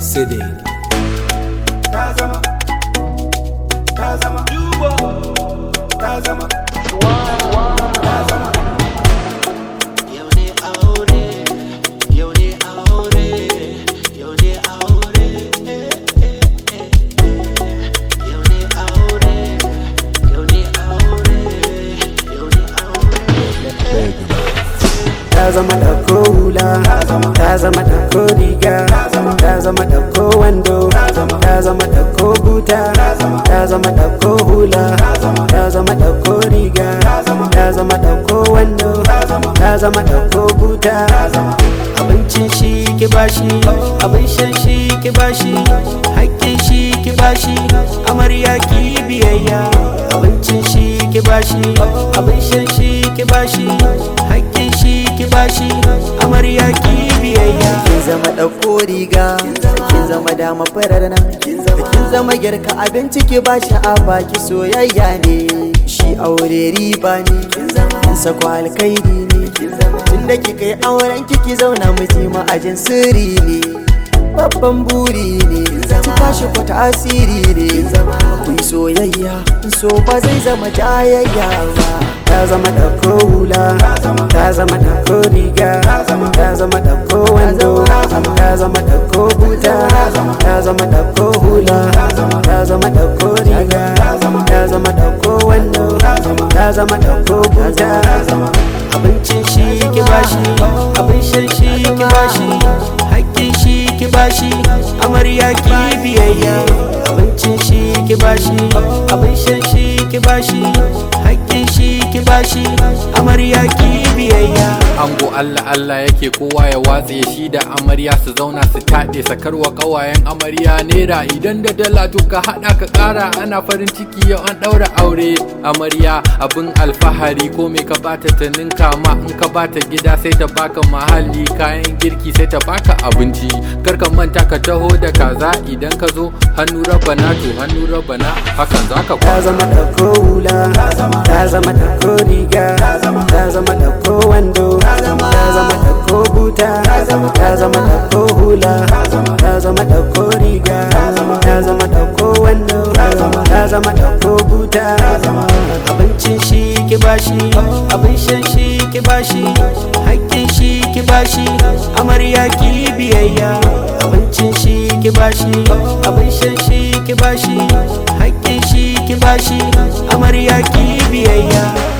Sidi. ta zama ta zama ta zama ta zama Yau ne aure, yau ne aure, yau ne aure, yau ne aure, yau ne aure, yau ne aure. ta zama ɗauko hula ta zama ɗauko riga ta zama ɗauko wando ta zama ɗauko buta ta zama ɗauko hula ta zama ɗauko riga ta zama ɗauko wando ta zama ɗauko buta abincin shi ki bashi abin shan shi ki bashi haƙƙin shi ki bashi amarya ki biyayya abincin shi ki bashi abin shan shi ki bashi haƙƙin shi ki bashi amarya ki biyayya kin zama ɗauko riga kin zama dama farar nan kin zama girka abinci ki ba shi a baki soyayya ne shi aure riba ne kin sako alkairi ne tun da kika yi auren kiki zauna miji ma'ajin sirri ne babban buri ne ki tashi ku tasiri ne ku yi soyayya so ba zai zama jayayya ba ta zama ɗauko hula ta zama ɗauko riga ta zama ɗauko wando ta zama ɗauko buta ta zama ɗauko hula ta zama ɗauko riga ta zama ɗauko wando ta zama ɗauko buta abincin shi ki bashi abin shan shi ki bashi haƙƙin shi ki bashi amarya ki biyayya abincin shi ki bashi abin shan shi ki bashi haƙƙin shi ki bashi amarya ki biyayya Ango Allah Allah yake kowa ya watse shi da amarya su zauna su taɗe sakarwa ƙawayen amarya nera idan da dala to ka haɗa ka ƙara ana farin ciki yau an ɗaura aure amarya abin alfahari ko me ka bata ta ninka ma in ka bata gida sai ta baka mahalli kayan girki sai ta baka abinci kar ka manta ka taho da kaza idan ka zo hannu rabana to hannu rabana hakan zaka ta kwana zama ɗauko hula ta zama ɗauko riga ta zama ɗauko wando ta zama ɗauko buta ta zama ɗauko hula ta zama ɗauko riga ta zama ɗauko wando ta zama ɗauko buta abincin shi ki bashi abin shan shi ki bashi haƙƙin shi ki bashi amarya ki biyayya abincin shi ki bashi abin shan shi ki bashi haƙƙin shi ki bashi amarya ki biyayya